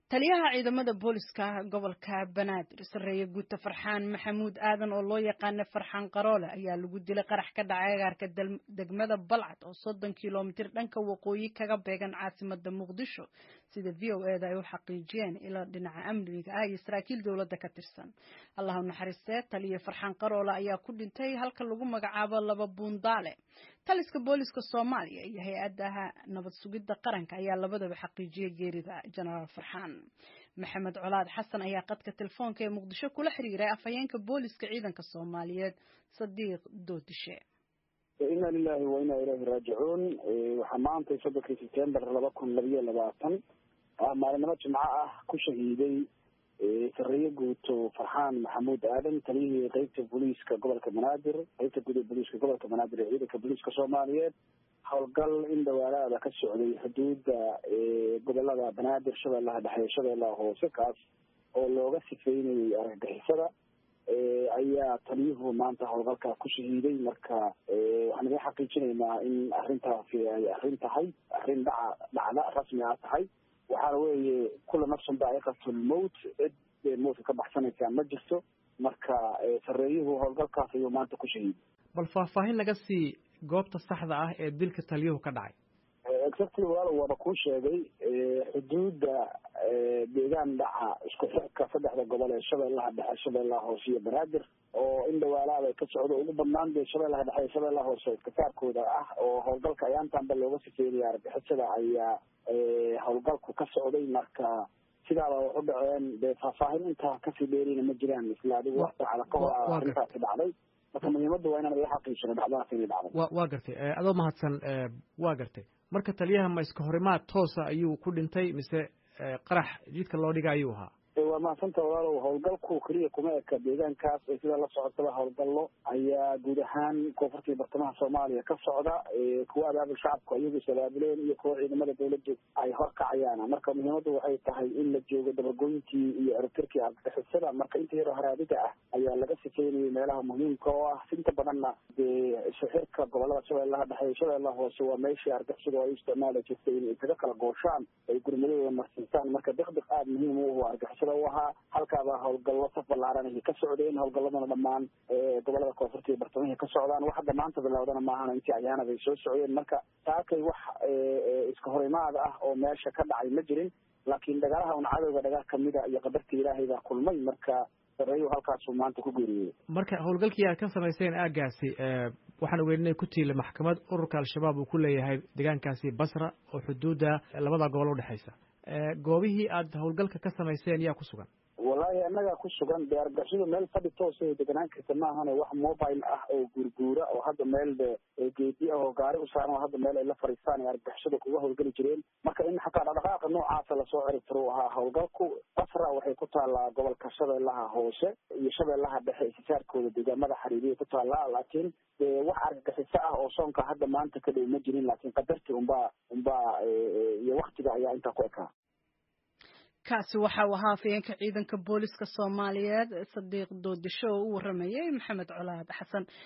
taliyaha ciidamada booliska gobolka banaadir sareeye guuta farxaan maxamuud aadan oo loo yaqaana farxaan qaroole ayaa lagu dilay qarax ka dhacay agaarka degmada balcad oo soddon kilomitir dhanka waqooyi kaga beegan caasimada muqdisho sida v o eda ay u xaqiijiyeen ilaa dhinaca amniga ah iyo saraakiil dowladda ka tirsan allahu naxariistee taliya farxaan qaroole ayaa ku dhintay halka lagu magacaabo laba buundaale taliska booliska soomaaliya iyo hay-adaha nabad sugidda qaranka ayaa labadaba xaqiijiyay geerida jenaraal farxaan maxamed colaad xasan ayaa qadka telefoonka ee muqdisho kula xiriiray afhayeenka booliska ciidanka soomaaliyeed sadiiq doodishe inna lilahi wa inna ilayhi raajicuun waxaa maantay soddonkii sebtembar laba kun labiyo labaatan maalinimo jimco ah ku shahiiday sareeye guuto farxaan maxamuud aadan taliyihii qeybta booliiska gobolka banaadir qeybta guud ee booliiska gobolka banaadir ee ciidanka booliiska soomaaliyeed howlgal in dhawaalaada ka socday xuduudda gobolada banaadir shabeellaha dhexe shabeellaha hoose kaas oo looga sifeynayay argagixisada ayaa taliyuhu maanta howlgalkaa ku shahiiday marka waxaan iga xaqiijinaynaa in arrintaasi ay arrin tahay arrin dhaca dhacda rasmi a tahay waxaana weeye kula nafsun daa'iqatulmowt cid mowtka ka baxsanaysaa ma jirto marka sareeyuhu howlgalkaas ayuu maanta ku shahiiday bal faahfaahin laga sii goobta saxda ah ee dilka taliyuhu ka dhacay exactly walaal waaba kuu sheegay xuduudda deegaan dhaca isku xirka saddexda gobol ee shabeellaha dhexe shabeellaha hoose iyo banaadir oo in dhawaalaada ka socdo ugu badnaan dee shabeellaha dhexe iyo shabeellaha hoose iskasaarkooda ah oo howlgalka ayaantanba looga sifeynaya argixisada ayaa howlgalku ka socday marka sidaaba wax u dhaceen dee faahfaahin intaa kasii dheerina ma jiraan isla adigu wax saacada ka hor a arrintaasi dhacday marka muhiimadda waa inaan iga xaqiijino dhacdadaas inay dhacday wa waa gartay adoo mahadsan waa gartay marka taliyaha ma iska horimaad toosa ayuu ku dhintay mise qarax jidka loo dhiga ayuu ahaa waa mahadsanta walaalow howlgalku keliya kuma eka deegaankaas ee sidaa la socotaba howlgallo ayaa guud ahaan koonfurta iyo bartamaha soomaaliya ka socda kuwa abaabul shacabku iyagu is abaabuleen iyo kuwa ciidamada dawladdu ay horkacayaan marka muhiimaddu waxay tahay in la joogo dabagoyntii iyo eribtirkii argagixisada marka inta yaroo haraadida ah ayaa laga sifeynayay meelaha muhiimka oo ah inta badanna dee isxirka gobolada shabeellaha dhexe iyo shabeellaha hoose waa meeshii argagixisadu ay u isticmaali jirtay inay isaga kala gooshaan ay gurmadadooda marsiisaan marka diqdiq aada muhiim u ahu argagixisada u ahaa halkaaba howlgallo saf ballaaran ay ka socdeen howlgalladuna dhammaan gobolada koonfurta iyo bartamahi ka socdaan waxa dhamaanta bilowdana maahana intii ayaanad ay soo socdeen marka taakay wax iska horimaada ah oo meesha ka dhacay ma jirin laakiin dagaalaha un cadowga dhagaa kamida iyo qadarta ilaahay baa kulmay marka sareeyu halkaasuu maanta ku geeriyey marka howlgalkii aad ka samayseen aagaasi waxaan ogeyn inay ku tiila maxkamad ururka al-shabaab uu ku leeyahay deegaankaasi basra oo xuduudda labada gobol udhexaysa goobihii aad howlgalka ka samayseen yaa ku sugan wallaahi annagaa ku sugan dee argagixisadu meel fadhi toosa ay deganaan karta maahane wax mobile ah oo guurguura oo hadda meel de geedi ah oo gaari u saaran oo hadda meel ay la fadhiistaan ay argagixisadu kuga howlgeli jireen marka in xataa dhaqdhaqaaqa noocaasa lasoo ciribtiro u ahaa howlgalku basra waxay ku taallaa gobolka shabeellaha hoose iyo shabeellaha dhexe isisaarkooda deegaamada xariiriyay ku taallaa laakiin dee wax argagixiso ah oo soonka hadda maanta ka dhow ma jirin laakiin qadarti unbaa unbaa iyo waktiga ayaa intaa ku ekaa kaasi waxa uu ahaa afayeenka ciidanka booliska soomaaliyeed sadiiq doodisho oo u waramayay maxamed colaad xasan